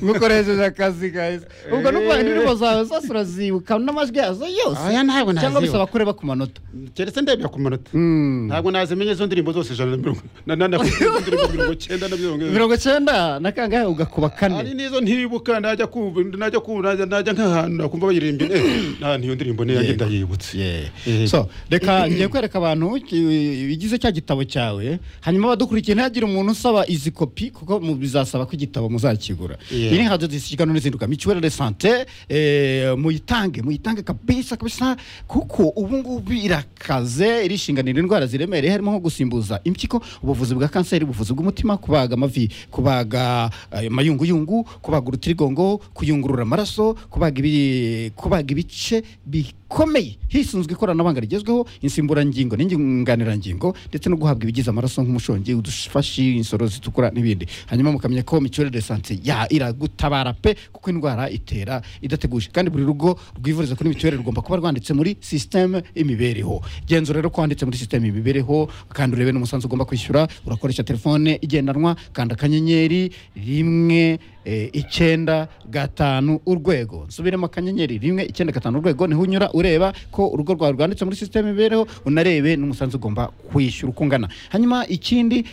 mukoresheje akazi guys ubwo nubwo indirimbo zawe zose urazibuka n'amajwi yazo yose Oya, cyangwa ntabwo nazibuka. bisaba kureba ku manota keretse ndebya ku manota Mm. ntabwo nazimenye izo ndirimbo zose ijana na mirongo na- na- na- indirimbo mirongo icyenda na mirongo irindwi. mirongo icyenda na kangahe ugakuba hari kane n'izo ntibuka najya kumva najya kumva najya- najya nk'ahantu nakumva bayirimbye eh, nta niyo ndirimbo niyo yanjye Yego. ndayibutse Yeah. so reka ngiye kwereka abantu ki- ibigize cya gitabo cyawe hanyuma abadukurikiye ntihagire umuntu usaba izi kopi kuko mu- bizasaba ko igitabo muzakigura Yeah. iri nka dosisigano n'izinduka mituwere de sante eh, muyitange muyitange kabisa kabisa kuko ubu ngubu irakaze irishinganira indwara ziremereye harimo nko gusimbuza impyiko ubuvuzi bwa kanseri ubuvuzi bw'umutima kubaga amavi kubaga ayo mayunguyungu kubaga urutirigongo kuyungurura amaraso kubaga ibi- kubaga ibice bikomeye hisunzwe ikoranabuhanga rigezweho insimburangingo n'inyunganirangingo ndetse no guhabwa ibigize amaraso nk'umushongi udufashi insoro zitukura n'ibindi hanyuma mukamenya ko mituwere de sante ya iragutabara pe kuko indwara itera idateguje kandi buri rugo rwivuriza kuri mituwere rugomba kuba rwanditse muri sisiteme imibereho genzura rero ko wanditse muri sisiteme imibereho kandi urebe n'umusanzu ugomba kwishyura urakoresha telefone igendanwa kanda akanyenyeri rimwe eh, icyenda gatanu urwego nsubiremo akanyenyeri rimwe icyenda gatanu urwego niho unyura ureba ko urugo rwawe rwanditse muri sisiteme imibereho unarebe n'umusanzu ugomba kwishyura uko ungana hanyuma ikindi